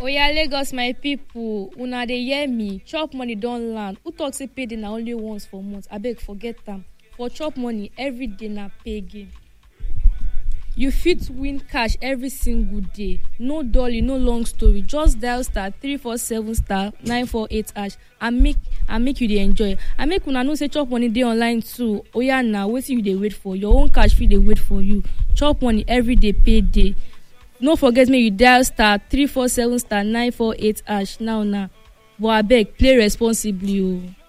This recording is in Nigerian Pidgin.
oya lagos my pipo una dey hear me chop money don land who talk say payday na only once for month abeg forget am for chop money everyday na pay game you fit win cash every single day no dolly no long story just dial star three four seven star nine four eight hash and make and make you dey enjoy and make una know say chop money dey online too oya na wetin you dey wait for your own cash fit dey wait for you chop money everyday pay day no forget make you dial star three four seven star nine four eight hash now now but abeg play responsibly o.